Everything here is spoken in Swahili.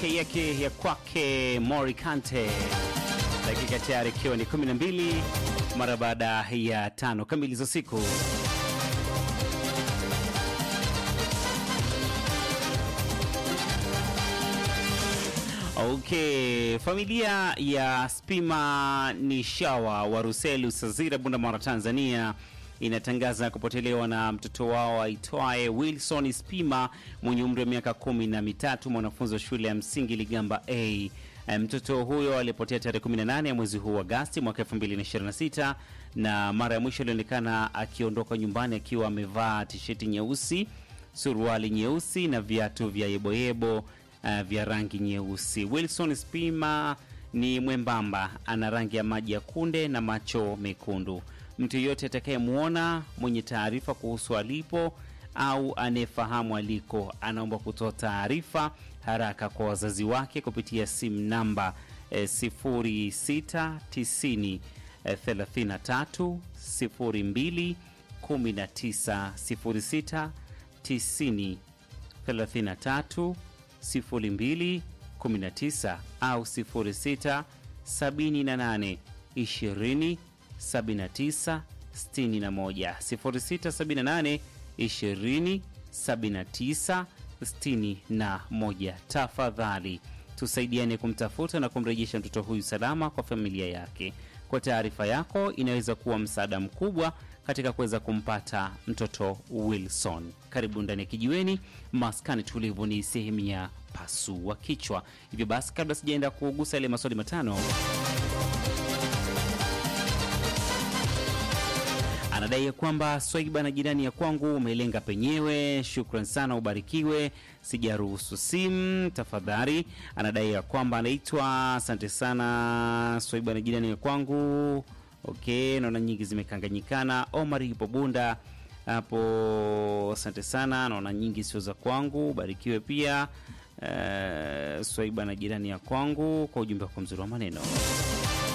yake yake ya kwake Mori Kante, dakika tayari ikiwa ni 12 mara baada ya tano kamili za siku. Okay, familia ya Spima ni Shawa wa Ruselu Sazira, Bundamara, Tanzania inatangaza kupotelewa na mtoto wao aitwaye Wilson Spima mwenye umri wa miaka kumi na mitatu, mwanafunzi wa shule ya msingi Ligamba A. Mtoto huyo alipotea tarehe 18 ya mwezi huu wa Agasti mwaka 2026 na mara ya mwisho alionekana akiondoka nyumbani akiwa amevaa tisheti nyeusi, suruali nyeusi na viatu vya yeboyebo uh, vya rangi nyeusi. Wilson Spima ni mwembamba, ana rangi ya maji ya kunde na macho mekundu. Mtu yeyote atakayemwona mwenye taarifa kuhusu alipo au anayefahamu aliko anaomba kutoa taarifa haraka kwa wazazi wake kupitia simu namba eh, 0690 eh, 33 02 19 06 90 33 02 19 au 06 78 20 79 61 0678 20 79 61. Tafadhali tusaidiane kumtafuta na kumrejesha mtoto huyu salama kwa familia yake. Kwa taarifa yako inaweza kuwa msaada mkubwa katika kuweza kumpata mtoto Wilson. Karibu ndani ya Kijiweni, maskani tulivu, ni sehemu ya pasua kichwa. Hivyo basi, kabla sijaenda kugusa yale maswali matano anadai ya kwamba Swaiba na jirani ya kwangu umelenga penyewe. Shukran sana, ubarikiwe. Sijaruhusu simu tafadhali. Anadai ya kwamba anaitwa, asante sana Swaiba na jirani ya kwangu. Okay, naona nyingi zimekanganyikana. Omar yupo Bunda hapo, asante sana. Naona nyingi sio za kwangu, ubarikiwe pia. Uh, Swaiba na jirani ya kwangu kwa ujumbe wako mzuri wa maneno.